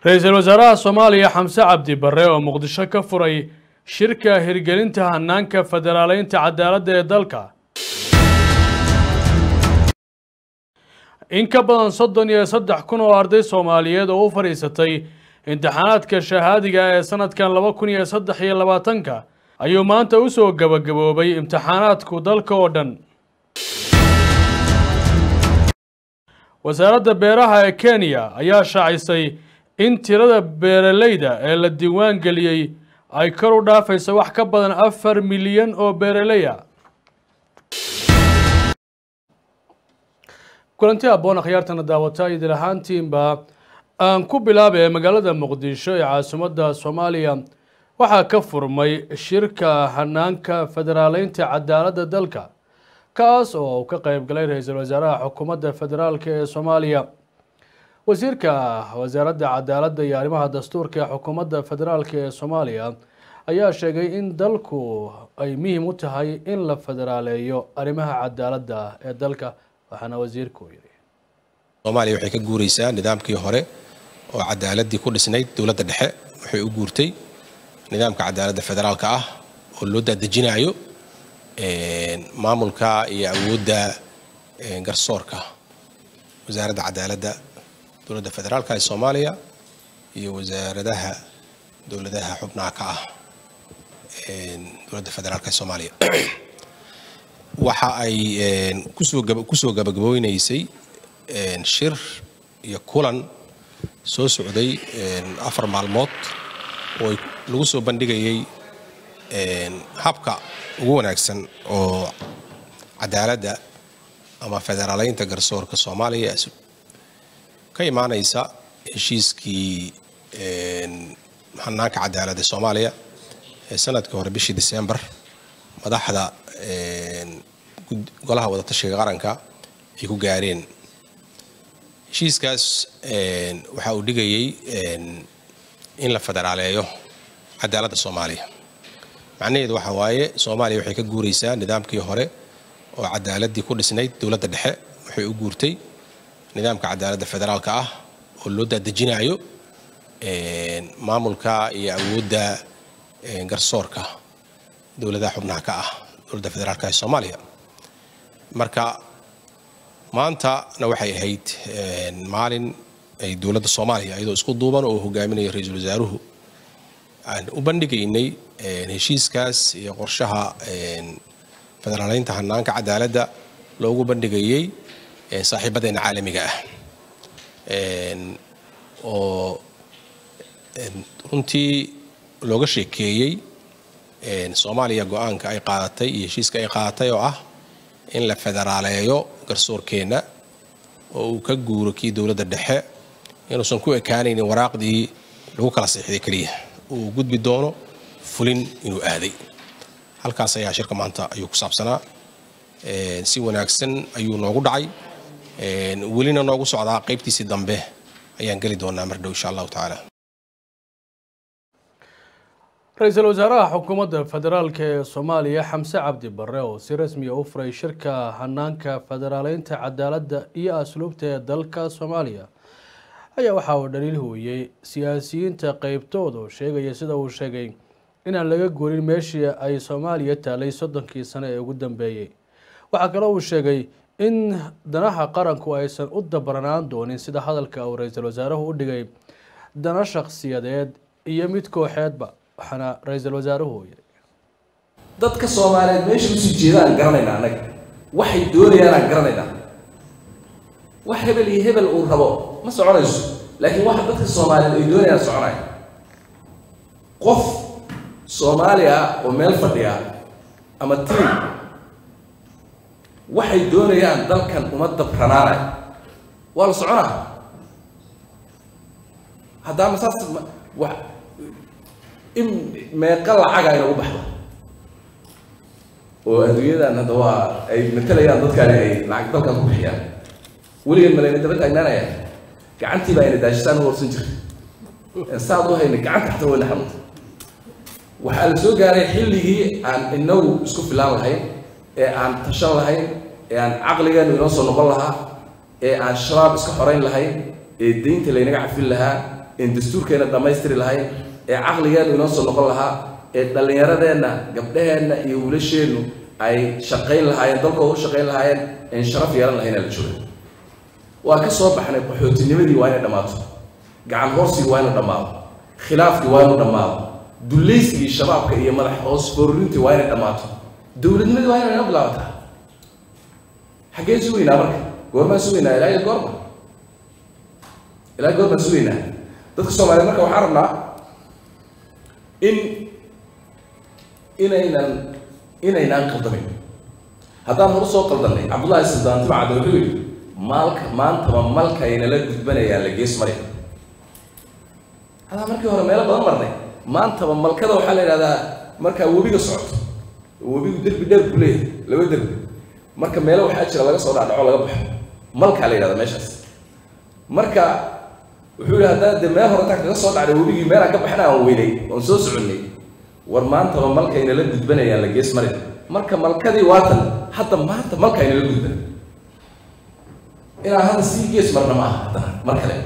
ra-iisul wasaaraha soomaaliya xamse cabdi barre oo muqdisho ka furay shirka hirgelinta hanaanka federaaleynta cadaaladda ee dalka in ka badan soddon iyo saddex kun oo arday soomaaliyeed oo u fadhiisatay imtixaanaadka shahaadiga ee sanadkan laba kun iyo saddex iyo labaatanka ayuu maanta u soo gabagaboobay imtixaanaadku dalka oo dhan wasaaradda beeraha ee kenya ayaa shaacisay in tirada beeraleyda ee la diiwaan geliyey ay kor u dhaafayso wax ka badan afar milyan oo beeraley ah kulanti aboon akhyaartana daawata idil ahaantiinba aan ku bilaabay magaalada muqdisho ee caasimadda soomaaliya waxaa ka furmay shirka hanaanka federaaleynta cadaaladda dalka kaas oo uu ka qeyb galay ra-iisul wasaaraha xukuumadda federaalk ee soomaaliya wasiirka wasaaradda cadaaladda iyo arrimaha dastuurka ee xukuumadda federaalk ee soomaaliya ayaa sheegay in dalku ay muhiim u tahay in la federaaleeyo arrimaha cadaaladda ee dalka waxaana wasiirku yidhi soomaaliya waxay ka guuraysaa nidaamkii hore oo cadaaladii ku dhisnayd dowladda dhexe waxay u guurtay nidaamka cadaaladda federaalka ah oo loo daadejinayo maamulka iyo awoodda garsoorka wasaaradda cadaaladda dowladda federaalka ee soomaaliya iyo wasaaradaha dowladaha xubnaha ka ah dowladda federaalka ee soomaaliya waxa ay kusoo gabagabooynaysay shir iyo kulan soo socday afar maalmood oo lagu soo bandhigayay habka ugu wanaagsan oo cadaaladda ama federaaleynta garsoorka soomaaliya ka imaanaysa heshiiskii hanaanka cadaaladda soomaaliya ee sanadkii hore bishii december madaxda golaha wadatashiga qaranka ay ku gaareen heshiiskaas waxa uu dhigayay in la federaaleeyo cadaaladda soomaaliya macnaheedu waxa waaye soomaaliya waxay ka guuraysaa nidaamkii hore oo cadaaladii ku dhisnayd dowladda dhexe waxay u guurtay nidaamka cadaaladda federaalka ah oo loo daadejinayo maamulka iyo awoodda garsoorka dowladaha xubnaha ka ah dowladda federaalka ee soomaaliya marka maantana waxay ahayd maalin ay dowladda soomaaliya iyadoo isku duuban oo hogaaminaya ra-iisul wasaaruhu aan u bandhigaynay heshiiskaas iyo qorshaha federaaleynta hanaanka cadaaladda loogu bandhigayay saaxiibadeena caalamiga ah oo runtii looga sheekeeyey soomaaliya go-aanka ay qaadatay iyo heshiiska ay qaadatay oo ah in la federaaleeyo garsoorkeenna oo uu ka guuro kii dowladda dhexe inuusan ku ekaanaynin waraaqdii lagu kala siixday keliya uu gudbi doono fulin inuu aaday halkaas ayaa shirka maanta ayuu ku saabsanaa si wanaagsan ayuu noogu dhacay welina noogu socdaa qaybtiisii dambe ayaan geli doonaa mar dhow insha allahu tacaala ra-iisul wasaaraha xukuumadda federaalk ee soomaaliya xamse cabdi barre oo si rasmiya u furay shirka hanaanka federaaleynta cadaaladda iyo asluubta ee dalka soomaaliya ayaa waxa uu dhaliil hooyey siyaasiyiinta qeybtooda oo sheegaya sida uu sheegay inaan laga guurin meeshii ay soomaaliya taalay soddonkii sano ee ugu dambeeyey waxaa kaloo uu sheegay in danaha qaranku aysan u dabaranaan doonin sida hadalka uu ra-iisul wasaaruhu u dhigay dana shakhsiyadeed iyo mid kooxeedba waxaana ra-iisul wasaaruhu yidhi dadka soomaaliyeed meesha usii jeedaan garanaynaa annaga waxay doonayaanaan garanaynaa wax hebel iyo hebel uu rabo ma soconayso laakiin waxa dadka soomaaliyeed ay doonayaan soconaya qof soomaali ah oo meel fadhiya ama tiim waxay doonayaan dalkan uma dabranaanay waa la soconaa haddaama saas wa in meeqa lacaga inagu baxda oo adduunyadan hadda waa ay matalayaan dadkaani ay lacag dalkan ku bixiyaan weligan malayna daba taagnaanaya gacantii baa ayna daashisaan u warsan jirta saad u hayna gacanta xataa wayna xanuunta waxaa la soo gaaray xilligii aan inagu isku filaan lahayn ee aan tashan lahayn ee aan caqligeenu inoo soo noqon lahaa ee aan shabaab iska xorayn lahayn ee deynta laynaga cafin lahaa een dastuurkeena dhammaystiri lahayn ee caqligeenu inoo soo noqon lahaa ee dhallinyaradeenna gabdhaheenna iyo wiilasheennu ay shaqayn lahaayeen dalkooda u shaqayn lahaayeen een sharaf yeelan lahayn la jooga waa ka soo baxnay qaxootinimadii waa inay dhammaato gacan hoorsigii waa inu dhammaado khilaafkii waa inu dhammaado dulaysigii shabaabka iyo madax hoos foorurintii waa inay dhammaato dowladnimadii waa inay noo bilaabataa xaggeen sugaynaa marka goormaan sugaynaa ilaa iyo goorma ilaa goormaan sugaynaa dadka soomaaliyeed marka waxaan rabnaa in inaynan inaynaan qaldamin haddaan horu soo qaldannay cabdullahi sildaanti bacda wuxuu yidhi maalka maantaba malkaynala gudbanayaan la gees mari hadaa markii hore meelo badan marnay maantaba malkada waxaa la yidhahdaa markaa webiga socoto webigu derbi dheer buu leeyahay laba derbi marka meelo waxaa jira laga soo dhacdhaco laga baxo malkaa la yidhahdaa meeshaas marka wuxuu yihi haddaa dee meel hore intaan kaga soo dhacday webigii meelaan ka baxna aan weynay oon soo soconnay war maantaba malkaynala gudbanayaan la gees mari marka malkadii waatan hadda maanta malkaynala gudban inaan hadda sii gees marna ma aha haddana mar kale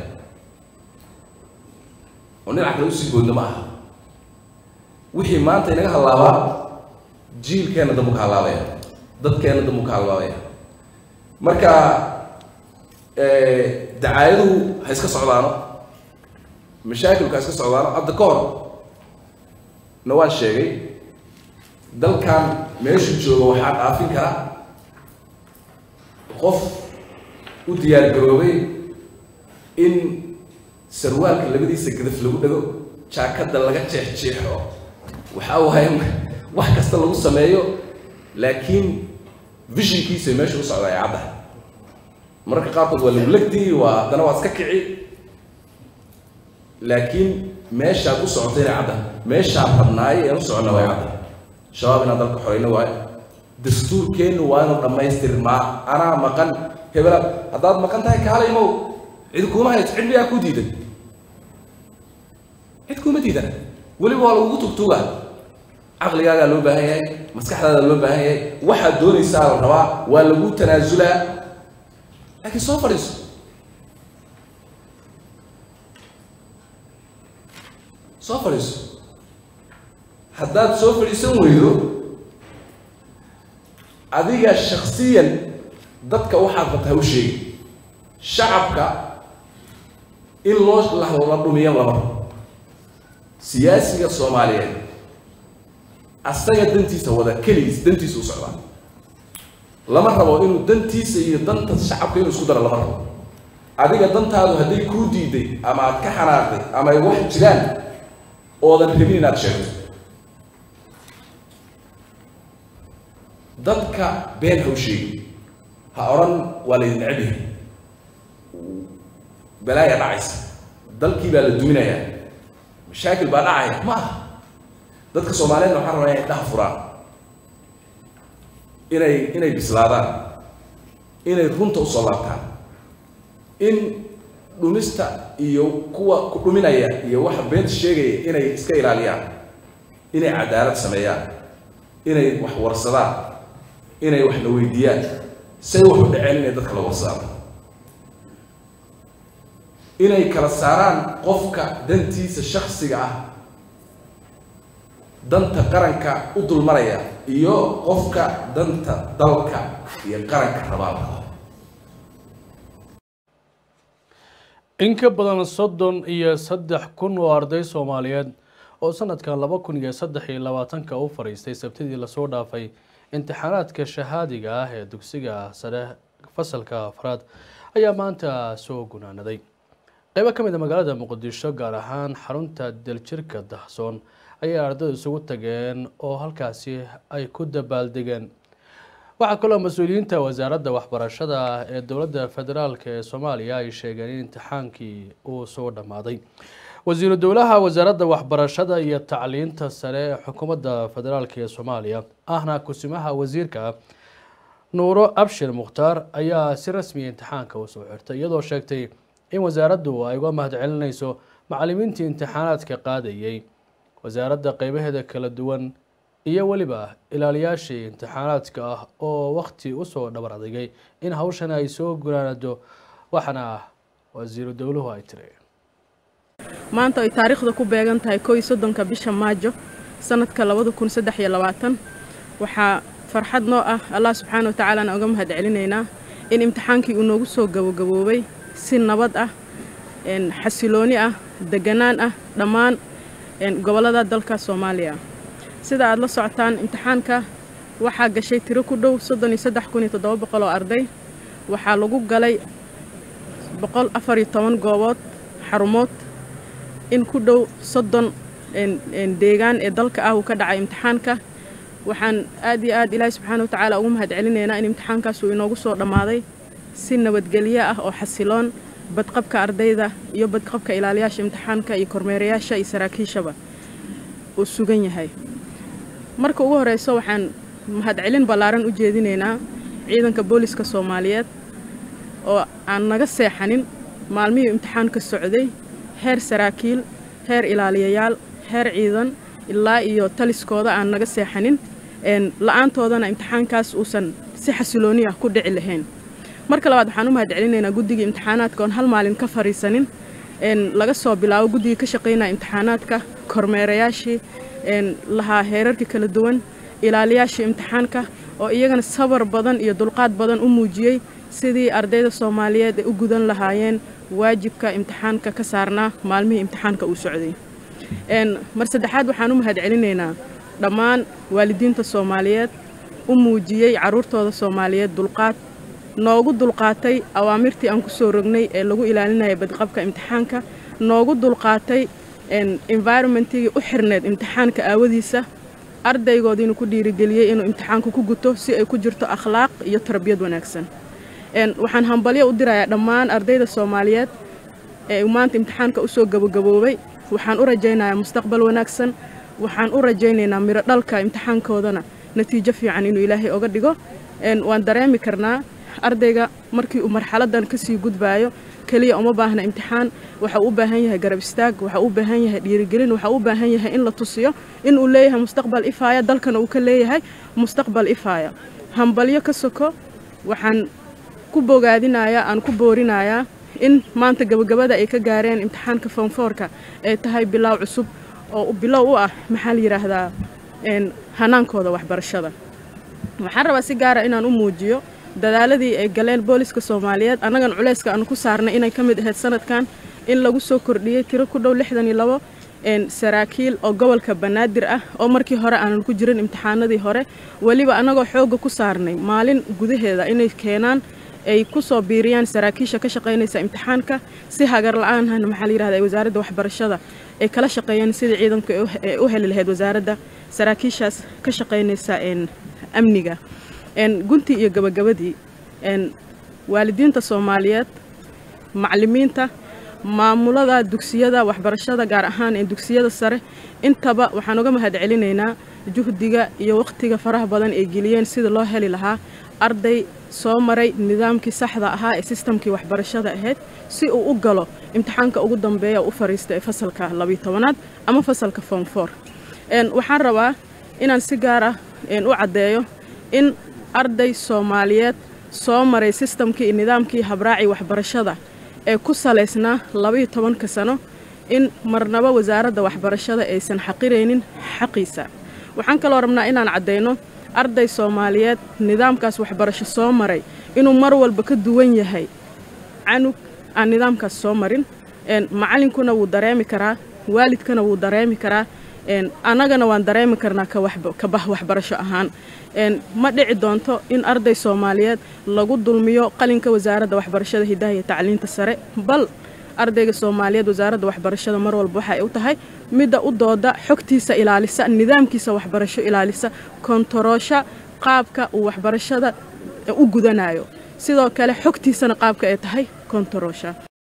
oo dhinac kale usii goodna ma aha wixii maanta inaga hallaabaa jiilkeenna dambu ka hallaabaya dadkeenna dambu ka hallaabaya marka dacaayaduhu ha iska socdaano mashaakilku ha iska socdaano hadda ka hor na waan sheegay dalkan meeshu jooga waxaa dhaafin kara qof u diyaar garoobay in sarwaalka labadiisa gadaf lagu dhego jaakadda laga jeexjeexo waxa waaye wax kasta lagu sameeyo laakiin visionkiisa meesha u socda ay cadda mararka qaarkood waa lagu legdi waa haddana waa iska kici laakiin meeshaad u socotay inay cadda meeshaan rabnaayo een u soconna waa cadda shabaab inaan dalka xoreyno waayo dastuurkeennu waa inuu dhammaystirmaa anaa maqan hebela haddaad maqan tahay kaalaymow cid kuuma hayso cid miyaa ku diidan cid kuuma diidan weliba waa lagugu tugtuuga caqligaagaa loo baahan yahay maskaxdaadaa loo baahan yahay waxaad doonaysaa la rabaa waa lagu tanaasulaa laakiin soo fadhiiso soo fadhiiso haddaad soo fadhiisan weydo adiga shaksiyan dadka waxaad rabta ha u sheegi shacabka in loo la dhumiyo lama rabo siyaasiga soomaaliyeed asaga dantiisa wada keligiis dantiisa u socdaa lama rabo inuu dantiisa iyo danta shacabka inuu isku daro lama rabo adiga dantaadu hadday kuu diiday ama aad ka xanaaqday ama ay wax jiraan oodan rabin inaad sheegto dadka been ha u sheegi ha odhan waa laydin necab yahay balaaya dhacaysa dalkii baa la duminayaa mashaakil baa dhacaya ma aha dadka soomaaliyeedna waxaan rabaa inay dhaha furaan inay inay bislaadaan inay runta usoo laabtaan in dhumista iyo kuwa ku dhuminaya iyo waxa beenta sheegaya inay iska ilaaliyaan inay cadaalad sameeyaan inay wax warsadaan inay wax la weydiiyaan say wax u dhaceen inay dadka la warsadaan inay kala saaraan qofka dantiisa shaksiga ah danta qaranka u dulmaraya iyo qofka danta dalka iyo qaranka rabaalka in ka badan soddon iyo saddex kun oo arday soomaaliyeed oo sanadkan laba kun iyo saddex iyo labaatanka u fadhiistay sabtidii lasoo dhaafay imtixaanaadka shahaadiga ah ee dugsiga sare fasalka afraad ayaa maanta soo gunaanaday qeybo ka mid a magaalada muqdisho gaar ahaan xarunta daljirka dahsoon ayay ardaydu isugu tageen oo halkaasi ay ku dabaaldegeen waxaa kaloo mas-uuliyiinta wasaaradda waxbarashada ee dowladda federaalk ee soomaaliya ay sheegeen in imtixaankii uu soo dhammaaday wasiiru dowlaha wasaaradda waxbarashada iyo tacliinta sare ee xukuumadda federaalk ee soomaaliya ahna kusimaha wasiirka nuuro abshir mukhtaar ayaa si rasmiya imtixaanka usoo xirtay iyadoo sheegtay in wasaaraddu ay uga mahad celinayso macalimiintii imtixaanaadka qaadayay wasaaradda qeybaheeda kala duwan iyo weliba ilaaliyaashii imtixaanaadka ah oo wakti usoo dhabar adigay in hawshan ay soo gunaanado waxaana wasiiru dowluhu ay tiri maanta ay taariikhda ku beegan tahay koo iyo soddonka bisha maajo sanadka labada kun saddex iyo labaatan waxaa farxad noo ah allah subxaana wa tacaalana uga mahad celinaynaa in imtixaankii uu noogu soo gabagaboobay si nabad ah xasilooni ah deganaan ah dhammaan gobollada dalka soomaaliya sida aad la socotaan imtixaanka waxaa gashay tiro ku dhow soddon iyo saddex kun iyo toddoba boqol oo arday waxaa lagu galay boqol afar iyo toban goobood xarumood in ku dhow soddon deegaan ee dalka ah uu ka dhacay imtixaanka waxaan aad iyo aad ilaahay subxaana wa tacaala ugu mahad celinaynaa in imtixaankaas uu inoogu soo dhammaaday si nabadgelyo ah oo xasiloon badqabka ardayda iyo badqabka ilaaliyaasha imtixaanka iyo kormeerayaasha iyo saraakiishaba uu sugan yahay marka ugu horeyso waxaan mahadcelin ballaaran u jeedinaynaa ciidanka booliska soomaaliyeed oo aan naga seexanin maalmihii imtixaanka socday heer saraakiil heer ilaaliyayaal heer ciidan ilaa iyo taliskooda aan naga seexanin la-aantoodana imtixaankaas uusan si xasilooni ah ku dhici lahayn marka labaad waxaan u mahad celinaynaa guddigii imtixaanaadka oon hal maalin ka fariisanin laga soo bilaabo guddigii ka shaqaynaya imtixaanaadka kormeerayaashii lahaa heerarka kala duwan ilaaliyaashii imtixaanka oo iyagana sabar badan iyo dulqaad badan u muujiyey sidii ardayda soomaaliyeed ay u gudan lahaayeen waajibka imtixaanka ka saarnaa maalmihii imtixaanka uu socday mar saddexaad waxaan u mahad celinaynaa dhammaan waalidiinta soomaaliyeed u muujiyey carruurtooda soomaaliyeed dulqaad noogu dulqaatay awaamirtii aan ku soo rognay ee lagu ilaalinaya badqabka imtixaanka noogu dulqaatay environmentigii u xirneed imtixaanka aawadiisa ardaygoodiinu ku dhiirigeliyey inuu imtixaanka ku guto si ay ku jirto akhlaaq iyo tarbiyad wanaagsan waxaan hambalyo u dirayaa dhammaan ardayda soomaaliyeed ee maanta imtixaanka usoo gabagaboobay waxaan u rajaynayaa mustaqbal wanaagsan waxaan u rajaynaynaa miro dhalka imtixaankoodana natiijo fiican inuu ilaahay oga dhigo waan dareemi karnaa ardayga markii uu marxaladan kasii gudbaayo keliya uma baahna imtixaan waxau u baahan yahay garab istaag waxau u baahan yahay dhiirigelin waxau u baahan yahay in la tusiyo in uu leeyahay mustaqbal ifaaya dalkana uu ka leeyahay mustaqbal ifaaya hambalyo ka soko waxaan ku bogaadinayaa aan ku boorinayaa in maanta gabagabada ay ka gaareen imtixaanka foonfoorka ay tahay bilaaw cusub oo bilow u ah maxaa la yidhaahdaa hanaankooda waxbarashada waxaan rabaa si gaara inaan u muujiyo dadaaladii ay galeen booliska soomaaliyeed annagan culayska aanu ku saarnay inay ka mid ahayd sanadkan in lagu soo kordhiyey tiro ku dhow lixdan iyo labo saraakiil oo gobolka banaadir ah oo markii hore aanan ku jirin imtixaanadii hore weliba annagoo xoogga ku saarnay maalin gudaheeda inay keenaan ay ku soo biiriyaan saraakiisha ka shaqaynaysa imtixaanka si hagar la-aanhana maxaa la yirahda wasaaradda waxbarashada ay kala shaqeeyeen sidii ciidanku ay u heli lahayd wasaaradda saraakiishaas ka shaqaynaysa amniga guntii iyo gabagabadii waalidiinta soomaaliyeed macallimiinta maamulada dugsiyada waxbarashada gaar ahaan ee dugsiyada sare intaba waxaan uga mahad celinaynaa juhdiga iyo wakhtiga faraha badan ay geliyeen sida loo heli lahaa arday soo maray nidaamkii saxda ahaa ee sistamkii waxbarashada ahayd si uu u galo imtixaanka ugu dambeeya u fariista ee fasalka labiyo tobanaad ama fasalka foomfor waxaan rabaa inaan si gaar ah u caddeeyo in arday soomaaliyeed soo maray sistamkii iyo nidaamkii habraacii waxbarashada ee ku salaysnaa labaiyo tobanka sano in marnaba wasaaradda waxbarashada aysan xaqiraynin xaqiisa waxaan kaloo rabnaa inaan caddayno arday soomaaliyeed nidaamkaas waxbarasho soo maray inuu mar walba ka duwan yahay canug aan nidaamkaas soo marin macallinkuna wuu dareemi karaa waalidkana wuu dareemi karaa annagana waan dareemi karnaa ka bah waxbarasho ahaan ma dhici doonto in arday soomaaliyeed lagu dulmiyo qalinka wasaaradda waxbarashada hidaha iyo tacliinta sare bal ardayga soomaaliyeed wasaaradda waxbarashada mar walba waxa ay u tahay midda u dooda xogtiisa ilaalisa nidaamkiisa waxbarasho ilaalisa kontoroosha qaabka uu waxbarashada u gudanayo sidoo kale xogtiisana qaabka ay tahay kontoroosha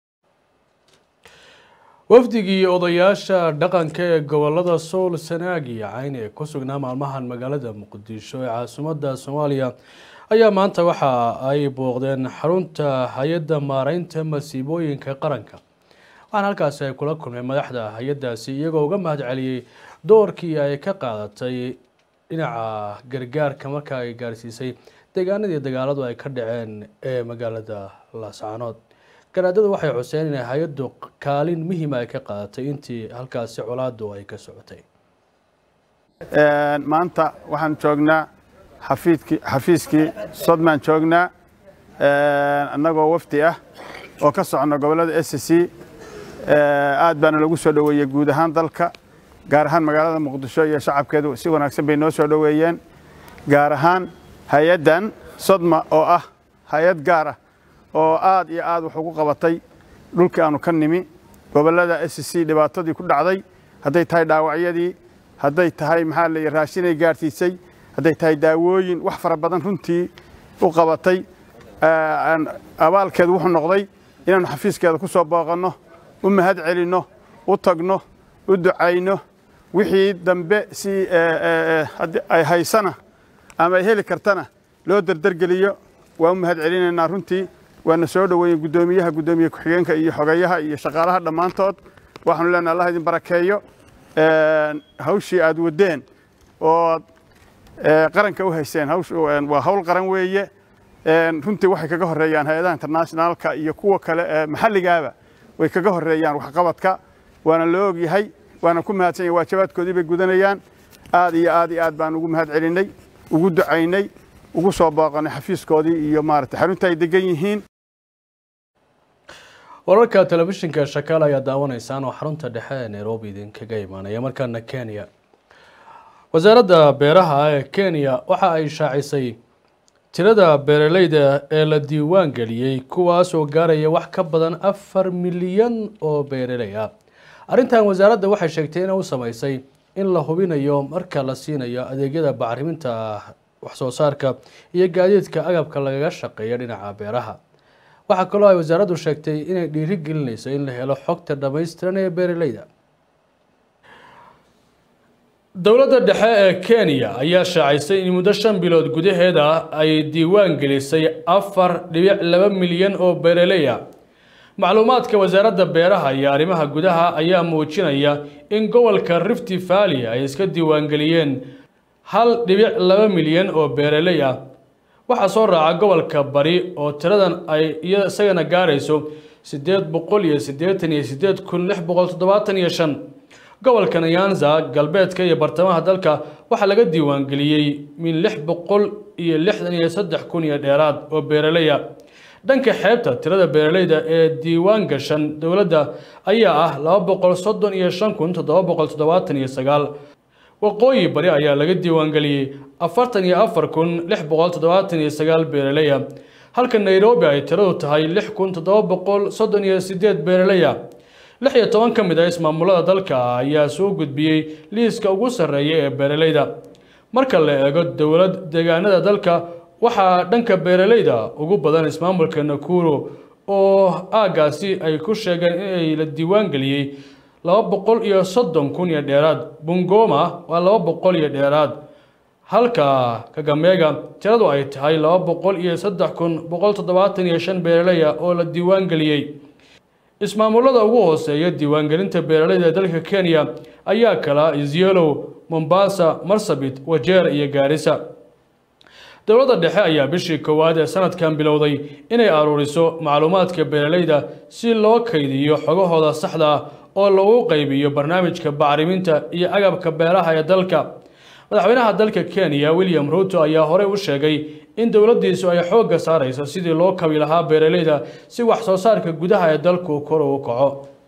wafdigii odayaasha dhaqanka ee gobolada sool sanaag iyo cayn ee ku sugnaa maalmahan magaalada muqdisho ee caasimadda soomaaliya ayaa maanta waxa ay booqdeen xarunta hay-adda maareynta masiibooyinka qaranka waxaana halkaasi ay kula kulmeen madaxda hay-addaasi iyagoo uga mahad celiyey doorkii ay ka qaadatay dhinaca gargaarka marka ay gaarsiisay deegaanadii dagaaladu ay ka dhaceen ee magaalada laascaanood garaadada waxay xuseen inay hay-addu kaalin muhiima ay ka qaadatay intii halkaasi colaadu ay ka socotay maanta waxaan joognaa xafiidkii xafiiskii sodmaan joognaa annagoo wafdi ah oo ka socno gobollada s c aad baana lagu soo dhoweeyey guud ahaan dalka gaar ahaan magaalada muqdisho iyo shacabkeedu si wanaagsan bay noo soo dhoweeyeen gaar ahaan hay-addan sodma oo ah hay-ad gaar ah oo aad iyo aad wax ugu qabatay dhulkii aanu ka nimi gobollada s c dhibaatadii ku dhacday hadday tahay dhaawacyadii hadday tahay maxaa la raashinay gaarsiisay hadday tahay daawooyin wax fara badan runtii u qabatay abaalkeedu wuxuu noqday inaannu xafiiskeeda ku soo booqanno u mahad celinno u tagno u ducayno wixii dambe si ay haysana ama ay heli kartana loo derdergeliyo waa u mahad celinaynaa runtii waana soo dhoweeyey guddoomiyaha guddoomiye ku-xigeenka iyo xogeeyaha iyo shaqaalaha dhammaantood waxaanu leenahay allah idin barakeeyo hawshii aad waddeen oo qaranka u hayseen waa hawl qaran weeye runtii waxay kaga horreeyaan hay-adaha internationaalka iyo kuwa kale ee maxalligaaba way kaga horreeyaan waxqabadka waana loo og yahay waana ku mahadsan yahay waajabaadkoodii bay gudanayaan aad iyo aad iyo aad baan ugu mahad celinnay ugu ducaynay ugu soo booqanay xafiiskoodii iyo maaragtay xarunta ay degan yihiin wararka telefishinka shakaal ayaa daawanaysaan oo xarunta dhexe ee nairobi idinkaga imaanaya markaana kenya wasaaradda beeraha ee kenya waxa ay shaacisay tirada beeraleyda ee la diiwaan geliyey kuwaasoo gaaraya wax ka badan afar milyan oo beeraley ah arrintan wasaaradda waxay sheegtay inay u sameysay in la hubinayo marka la siinayo adeegyada bacriminta waxsoo saarka iyo gaadiidka agabka lagaga shaqeeya dhinaca beeraha waxaa kaloo ay wasaaraddu sheegtay inay dhiiri gelinayso in la helo xogta dhammaystiran ee beeraleyda dowladda dhexe ee kenya ayaa shaacisay in muddo shan bilood gudaheeda ay diiwaan gelisay afar dhibic laba milyan oo beeraley ah macluumaadka wasaaradda beeraha iyo arrimaha gudaha ayaa muujinaya in gobolka rifty valley ay iska diiwaangeliyeen hal dhibic laba milyan oo beeraley ah waxaa soo raaca gobolka bari oo tiradan ay isagana gaarayso siddeed boqol iyo siddeetan iyo siddeed kun lix boqol toddobaatan iyo shan gobolka nyanza galbeedka iyo bartamaha dalka waxaa laga diiwaangeliyey min lix boqol iyo lixdan iyo saddex kun iyo dheeraad oo beeraleya dhanka xeebta tirada beeraleyda ee diiwaan gashan dowladda ayaa ah laba boqol soddon iyo shan kun toddoba boqol toddobaatan iyo sagaal waqooyi bari ayaa laga diiwaangeliyey afartan iyo afar kun lix boqol toddobaatan iyo sagaal beeraleya halka nairobi ay tiradu tahay lix kun toddoba boqol soddon iyo sideed beeraleya lix iyo toban ka mid ah ismaamulada dalka ayaa soo gudbiyey liiska ugu sarreeya ee beeraleyda marka la eego dowlad deegaanada dalka waxaa dhanka beeraleyda ugu badan ismaamulka nakuro oo aagaasi ay ku sheegeen inay la diiwaan geliyey laba boqol iyo soddon kun iyo dheeraad bungoma waa laba boqol iyo dheeraad halka kagameega tiradu ay tahay laba boqol iyo saddex kun boqol toddobaatan iyo shan beeraleya oo la diiwaan geliyey ismaamulada ugu hooseeya diiwaangelinta beeraleyda ee dalka kenya ayaa kala isyelo mombasa marsabit wajeer iyo gaarisa dowladda dhexe ayaa bishii koowaad ee sanadkan bilowday inay aruuriso macluumaadka beeraleyda si loo kaydiyo xogahooda saxda ah oo lagu qaybiyo barnaamijka bacriminta iyo agabka beeraha ee dalka madaxweynaha dalka kenya william ruto ayaa horey u sheegay in dowladdiisu ay xoogga saarayso sidii loo kabi lahaa beeraleyda si wax soo saarka gudaha ee dalku kor ugu kaco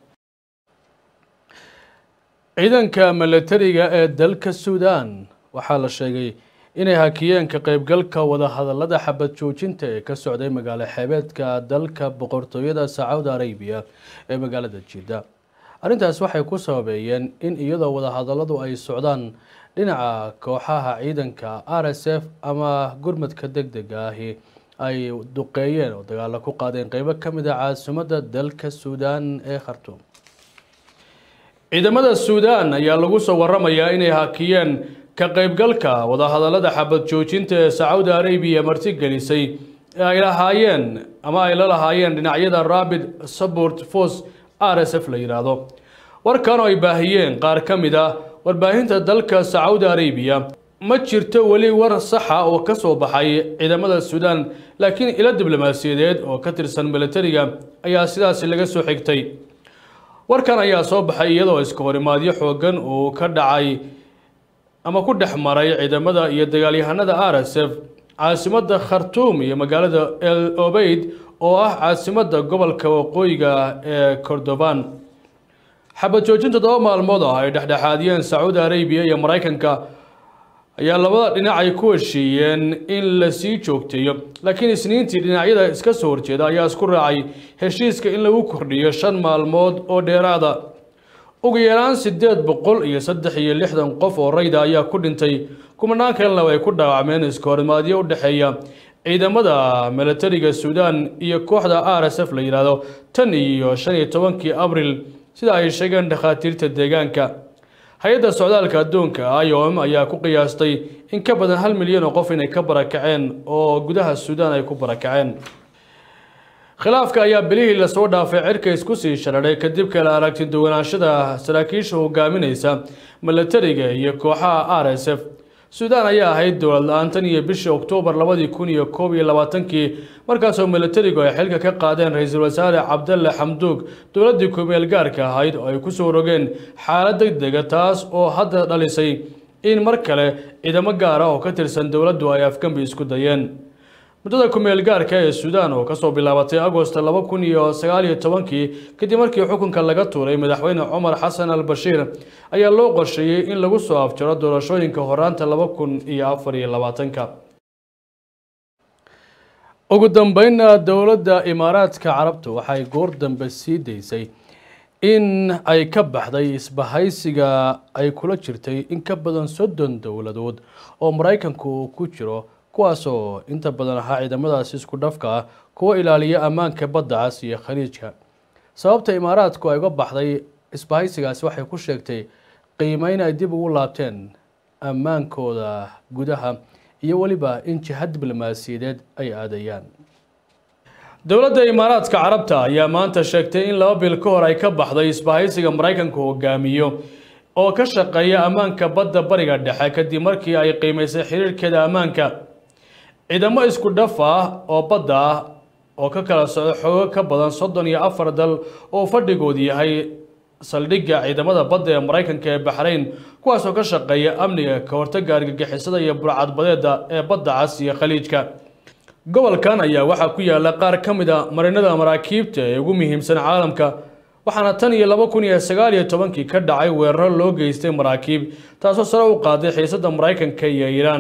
ciidanka milatariga ee dalka suudan waxaa la sheegay inay hakiyeen ka qaybgalka wadahadalada xabad joojinta ee ka socday magaalo xeebeedka dalka boqortooyada sacuudi arabiya ee magaalada jidda arrintaas waxay ku sababeeyeen in iyadoo wadahadaladu ay socdaan dhinaca kooxaha ciidanka r s f ama gurmadka deg dega ahi ay duqeeyeen oo dagaalo ku qaadeen qeybo ka mid a caasimadda dalka suudaan ee khartuum ciidamada suudaan ayaa lagu soo waramayaa inay hakiyeen ka qaybgalka wadahadalada xabad joojinta ee sacuudi arabiya martigelisay ee ay lahaayeen ama ay la lahaayeen dhinacyada rabid support force r s f la yidhaahdo warkan oo ay baahiyeen qaar ka mid ah warbaahinta dalka sacuudi arabiya ma jirto weli war saxa oo ka soo baxay ciidamada suudaan laakiin ilo diblomaasiyadeed oo ka tirsan milatariga ayaa sidaasi laga soo xigtay warkan ayaa soo baxay iyadoo iska horimaadyo xoogan uu ka dhacay ama ku dhex maray ciidamada iyo dagaalyahanada r s f caasimadda khartuum iyo magaalada el obeyd oo ah caasimadda gobolka waqooyiga ee cordoban xabad joojin toddoba maalmood ah ay dhexdhexaadiyeen sacuudi arabiya iyo maraykanka ayaa labada dhinac ay ku heshiiyeen in la sii joogteeyo laakiin isniintii dhinacyada iska soo horjeeda ayaa isku raacay heshiiska in lagu kordhiyo shan maalmood oo dheeraada ugu yaraan sideed boqol iyo saddex iyo lixdan qof oo rayda ayaa ku dhintay kumanaan kalena ay ku dhaawacmeen iska horimaadyo u dhexeeya ciidamada milatariga suudaan iyo kooxda r s f la yidhaahdo tan iyo shan iyo tobankii abril sida ay sheegeen dhakhaatiirta deegaanka hay-adda socdaalka adduunka iom ayaa ku qiyaastay in ka badan hal milyan oo qof inay ka barakaceen oo gudaha suudaan ay ku barakaceen khilaafka ayaa bilihii lasoo dhaafay cirka isku sii shararay kadib kala aragti duwanaanshada saraakiisha hogaaminaysa milatariga iyo kooxaha r s f suudaan ayaa ahayd dowlad la-aan tan iyo bishii oktoobar labadii kun iyo koob iyo labaatankii markaasoo milatarigu ay xilka ka qaadeen ra-iisul wasaare cabdalle xamduug dowladdii kumeel gaarka ahayd oo ay kusoo rogeen xaalad deg dega taas oo hadda dhalisay in mar kale ciidamo gaar ah oo ka tirsan dowladdu ay afgambi isku dayeen muddada kumeel gaarka ee suudaan oo kasoo bilaabatay agost laba kun iyo sagaal iyo tobankii kadib markii xukunka laga tuuray madaxweyne cumar xasan al bashiir ayaa loo qorsheeyey in lagu soo afjaro doorashooyinka horaanta laba kun iyo afar iyo labaatanka ugu dambeynna dowladda imaaraadka carabta waxay goor dambe sii daysay in ay ka baxday isbahaysiga ay kula jirtay in ka badan soddon dowladood oo maraykanku uu ku jiro kuwaasoo inta badan ahaa ciidamadaasi isku dhafka ah kuwa ilaaliya ammaanka badda cas iyo khaliijka sababta imaaraadku ay uga baxday isbahaysigaasi waxay ku sheegtay qiimeyn ay dib ugu laabteen ammaankooda gudaha iyo weliba in jiha diblomaasiyadeed ay aadayaan dowladda imaaraadka carabta ayaa maanta sheegtay in laba bil ka hor ay ka baxday isbahaysiga maraykanku hogaamiyo oo ka shaqeeya ammaanka badda bariga dhexe kadib markii ay qiimaysay xiriirkeeda ammaanka ciidamo isku dhaf ah oo badda ah oo ka kala socda xoogo ka badan soddon iyo afar dal oo fadhigoodu yahay saldhigga ciidamada badda ee maraykanka ee baxrayn kuwaasoo ka shaqeeya amniga ka hortagga argagixisada iyo burcadbadeeda ee badda cas iyo khaliijka gobolkan ayaa waxaa ku yaala qaar ka mid a marinada maraakiibta ee ugu muhiimsan caalamka waxaana tan iyo laba kun iyo sagaal iyo tobankii ka dhacay weeraro loo geystay maraakiib taasoo sare u qaaday xiisadda maraykanka iyo iiraan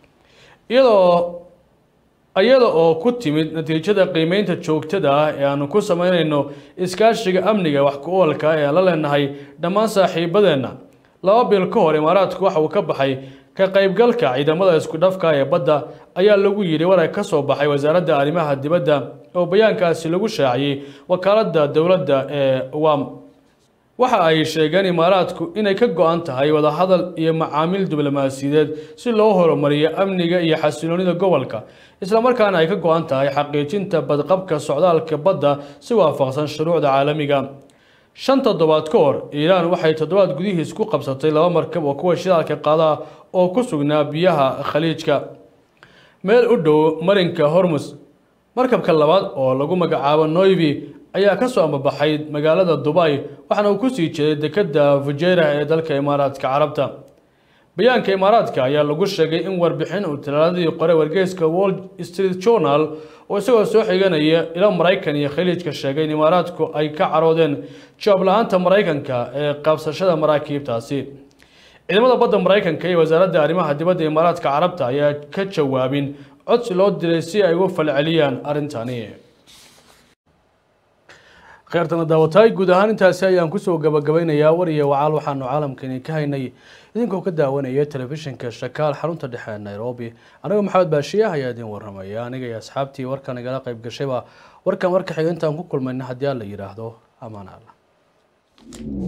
iyadoo iyada oo ku timid natiijada qiimeynta joogtada ah ee aanu ku sameynayno iskaashiga amniga wax ku oolka ee aan la leenahay dhammaan saaxiibadeenna laba bil ka hor imaaraadku waxa uu ka baxay ka qaybgalka ciidamada isku dhafka ee badda ayaa lagu yidhi warar ka soo baxay wasaaradda arrimaha dibadda oo bayaankaasi lagu shaaciyey wakaaladda dowladda ee wam waxa ay sheegeen imaaraadku inay ka go-an tahay wadahadal iyo macaamiil diblomaasiyadeed si loo horumariyo amniga iyo xasiloonida gobolka islamarkaana ay ka go-an tahay xaqiijinta badqabka socdaalka badda si waafaqsan shuruucda caalamiga shan toddobaad ka hor iiraan waxay toddobaad gudihiis ku qabsatay laba markab oo kuwa shidaalka qaada oo ku sugnaa biyaha khaliijka meel u dhow marinka hormus markabka labaad oo lagu magacaabo noivi ayaa ka soo ambabaxay magaalada dubay waxaana uu kusii jeeday dekedda fujeerah ee dalka imaaraadka carabta bayaanka imaaraadka ayaa lagu sheegay in warbixin uu talaaladii qore wargeyska wall street journal oo isagoo soo xiganaya ilo maraykan iyo khaliijka sheegay in imaaraadku ay ka caroodeen jawaab la-aanta maraykanka ee qabsashada maraakiibtaasi ciidamada badda maraykanka iyo wasaaradda arrimaha dibadda imaaraadka carabta ayaa ka jawaabin codsi loo diray si ay uga falceliyaan arrintani kheertana daawataay guud ahaan intaasi ayaan kusoo gabagabaynayaa war iyo wacaal waxaanu caalamkani ka haynay idinkoo ka daawanaya telefishinka shakaal xarunta dhexe ee nairobi anigoo maxamed baashiya ayaa idin waramaya aniga iyo asxaabtii warkan igala qayb gashayba warkan warka xiga intaan ku kulmayna haddii aan la yidhaahdo amaan alla